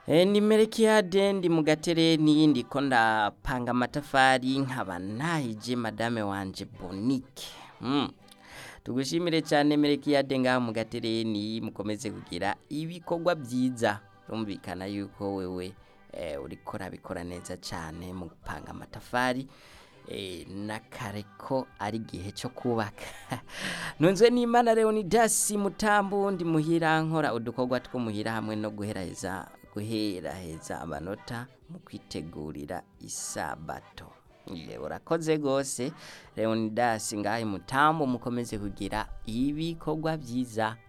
E, ni Melkiyade ndi mu gatereni ndiko ndapanga amatafari nkaba nahije madame wanje Bonique mm. tugushimire cyane Melkiyade ngaho mu gatereni mukomeze kugira ibikorwa byiza rumvikana yuko wewe eh, uriko urabikora neza cyane mu gupanga amatafari eh, nakare ko ari igihe cyo kubaka nunzwe n'imana Leonidas Mutambu ndi muhira nkora udukorwa two muhira hamwe no guheraheza guheraheza amanota mu kwitegurira isabato Ye, urakoze gose Leonidas ngahe Mutambu mukomeze kugira ibikorwa byiza